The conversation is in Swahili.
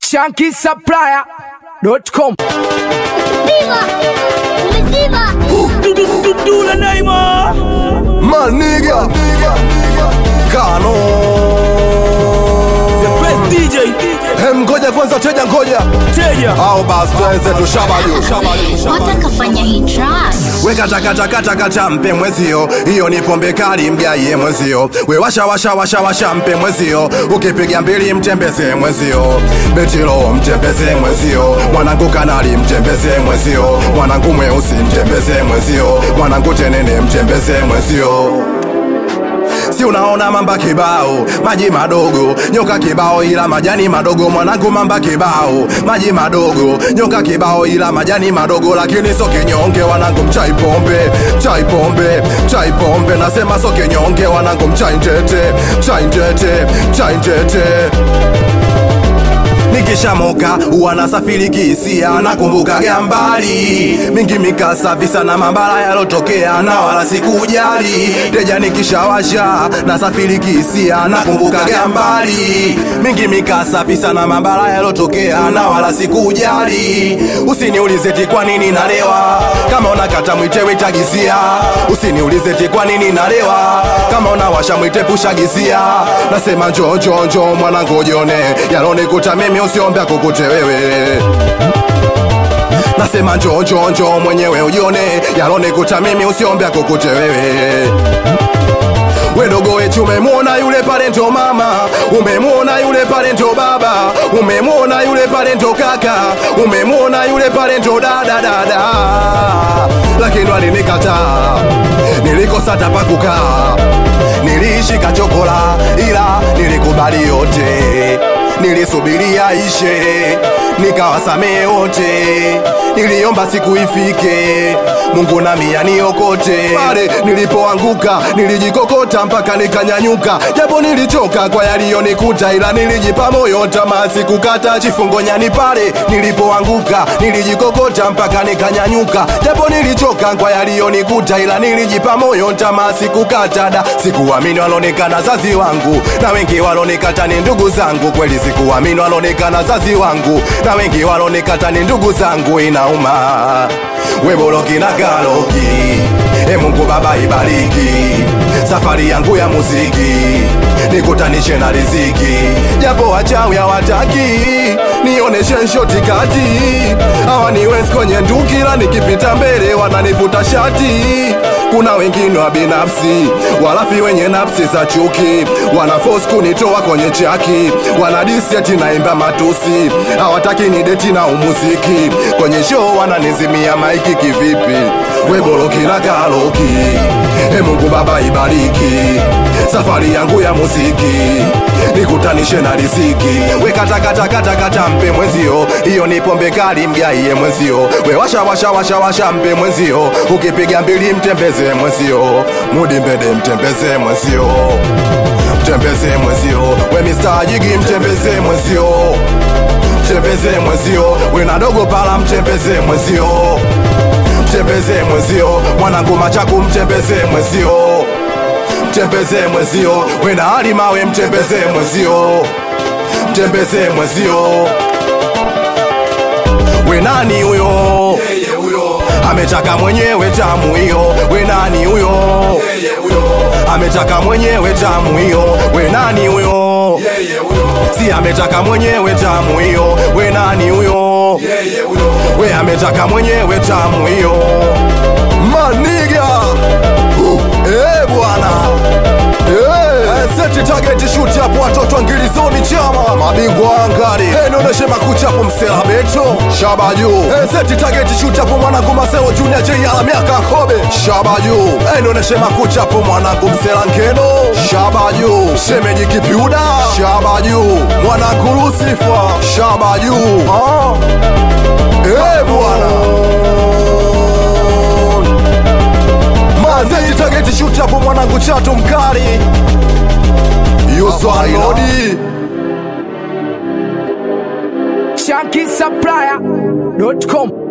shankisupplier.com Viva! Umezima! Dula Naima Maniga Kano The best DJ Hem ngoja kwanza teja ngoja Teja Au basi tuanze tushabaju Watakafanya hii track. Weka takatakatakata mpe mwezio Hiyo ni pombe kali mgaie mwezio We washa washa washa washa mpe mwezio Ukipiga mbili mtembeze mwezio Betilo mtembeze mwezio Mwanangu kanali mtembeze mwezio Mwanangu mweusi mtembeze mwezio Mwanangu tenene mtembeze mwezio si unaona mamba kibao maji madogo nyoka kibao ila majani madogo mwanangu mamba kibao maji madogo nyoka kibao ila majani madogo lakini so kinyonge wanangu mchai pombe chai pombe chai pombe nasema so kinyonge wanangu mchai ntete chai ntete chai ntete nikishamoka wanasafiri kihisia nakumbuka gambali mingi mikasa visa na mambala yalotokea na wala sikujali teja nikishawasha nasafiri kihisia nakumbuka gambali mingi mikasa visa na mambala yalotokea na wala sikujali usiniulize ti kwa nini nalewa kama unakata mwite witagizia usiniulize ti kwa nini nalewa kama unawasha mwite pushagizia nasema njo njo njo mwanangu jone yalonikuta mimi usiombe akukute wewe nasema njo njo njo mwenyewe ujione yalonikuta mimi usiombe akukute wewe wedogo wetu umemwona yule pale ndo mama umemwona yule pale ndo baba umemwona yule pale ndo kaka umemwona yule pale ndo dada dada lakini walinikataa nilikosa tapa kukaa niliishika chokola ila nilikubali yote nilisubiria ishe nikawasamehe wote niliomba siku ifike mungu nami aniokote pale nilipoanguka nilijikokota mpaka nikanyanyuka japo nilichoka kwa yaliyonikuta ila nilijipa moyo tamaa sikukata chifungo nyani pale nilipoanguka nilijikokota mpaka nikanyanyuka japo nilichoka kwa yaliyonikuta ila nilijipa moyo tamaa sikukata da sikuamini walonekana zazi wangu na wengi walonikata ni ndugu zangu kweli sikuamini walonekana zazi wangu na wengi walonikata ni ndugu zangu inauma weboloki na galoki e mungu baba ibariki safari yangu ya muziki nikutanishe na riziki japo wachawi hawataki nioneshe nshoti kati hawa ni wens kwenye ndukila nikipita mbele wananivuta shati kuna wengine wa binafsi walafi wenye nafsi za chuki wanafos kunitoa kwenye chaki wanadisi ati naimba matusi hawataki ni deti na umuziki kwenye show wananizimia maiki kivipi weboloki na kaloki e mungu baba ibariki safari yangu ya muziki nikutanishe na riziki wekatakatakata mpe mwezio hiyo ni pombe kali mgaiye mwezio we washa washa washa washa mpe mwezio ukipiga mbili mtembeze mwezio mudi mbede mtembeze mwezio mtembeze mwezio we Mr. jigi mtembeze mwezio mtembeze mwezio we na dogo pala mtembeze mwezio mtembeze mwezio mwanangu machaku mtembeze mwezio mtembeze mwezio we na hali mawe mtembeze mwezio mtembeze mwezio we nani huyo ametaka mwenyewe tamu hiyo we nani huyo ametaka mwenyewe tamu hiyo we nani huyo si ametaka mwenyewe tamu hiyo we nani huyo we ametaka mwenyewe tamu hiyo maniga uh, eh bwana Eh, seti target shoot hapo watoto angilizoni chama mabingwa angari hey, nionyeshe makucha hapo msela beto shaba juu hey, seti target shoot hapo mwanangu maselo junior j ala miaka kobe shaba juu hey, nionyeshe makucha hapo mwanangu msela nkeno shaba juu shemeji kipiuda shaba juu mwanangu lusifa shaba juu ah. hey, bwana mazeti target shoot hapo mwanangu chatu mkali yuswanodi shankisupplier.com